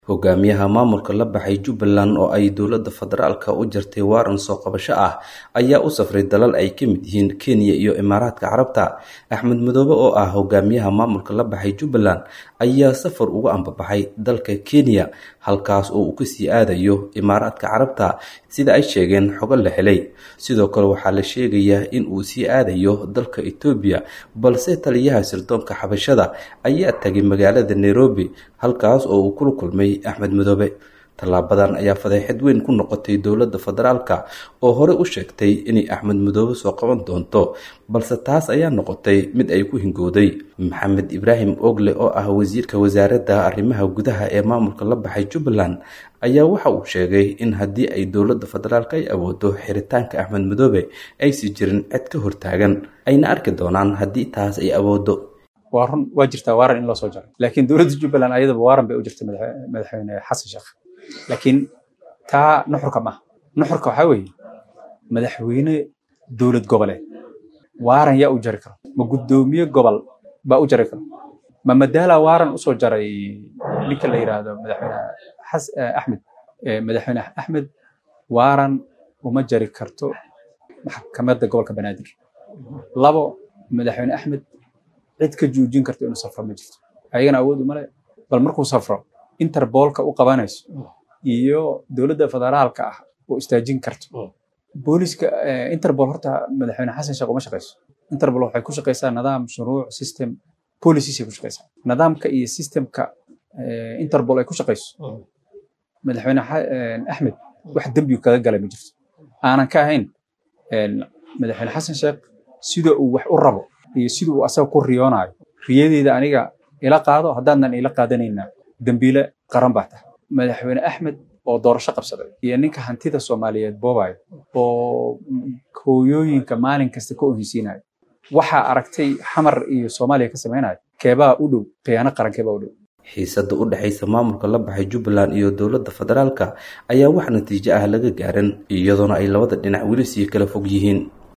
hogaamiyaha maamulka la baxay jubbaland oo ay dowladda federaalka u jartay waaran soo qabasho ah ayaa u safray dalal ay ka mid yihiin kenya iyo imaaraadka carabta axmed madoobe oo ah hogaamiyaha maamulka la baxay jubbaland ayaa safar uga ambabaxay dalka kenya halkaas oo uu kasii aadayo imaaraadka carabta sida ay sheegeen xogo la helay sidoo kale waxaa la sheegayaa in uu sii aadayo dalka etoobiya balse taliyaha sirdoonka xabashada ayaa tagay magaalada nairobi halkaas oo uu kula kulmay axmed madoobe tallaabadan ayaa fadeexad weyn ku noqotay dowladda federaalka oo hore u sheegtay inay axmed madoobe soo qaban doonto balse taas ayaa noqotay mid ay ku hingowday maxamed ibraahim ogle oo ah wasiirka wasaaradda arrimaha gudaha ee maamulka la baxay jubbaland ayaa waxa uu sheegay in haddii ay dowladda federaalk ay awoodo xiritaanka axmed madoobe aysi jirin cid ka hortaagan ayna arki doonaan haddii taas ay awoodo waa run waa jirtaa waaran in loo soo jaray laakiin dowladda jubbaland ayadaba waaran bay u jirtay madaxweyne xasan sheekh laakiin taa nuxurka maaha nuxurka waxaa weeye madaxweyne dowlad goboleed waaran yaa u jari karo ma guddoomiye gobol baa u jari karo ma madaala waaran usoo jaray ninka la yidhaahdo madaxweyne axmed madaxweyne axmed waaran uma jari karto maxkamadda gobolka banaadir labo madaxweyne axmed cid ka joojin karto inuu safro ma jirto ayagana awood umale bal markuu safro interboolka u qabanayso iyo dowladda federaalka ah oo istaajin karto booliska interbol horta madaxweyne xasan sheekh uma shaqeyso interbol waxay ku shaqeysaa nidaam shuruuc system policies ay ku shaqeysaa nidaamka iyo systemka interbol ay ku shaqeyso madaxweyne axmed wax dembi kaga galay ma jirto aanan ka ahayn madaxweyne xasan sheekh sida uu wax u rabo iyo sida uu asaga ku riyoonayo riyadeeda aniga ila qaado haddaanan ila qaadanayna dembiile qaran baa tahay madaxweyne axmed oo doorasho qabsaday iyo ninka hantida soomaaliyeed boobayo oo hooyooyinka maalin kasta ka ohinsiinayo waxaa aragtay xamar iyo soomaaliya ka samaynayo keebaa u dhow khiyaano qaran keebaa u dhow xiisadda u dhexaysa maamulka la baxay jubbaland iyo dowladda federaalka ayaa wax natiijo ah laga gaaran iyadoona ay labada dhinac weli sii kala fog yihiin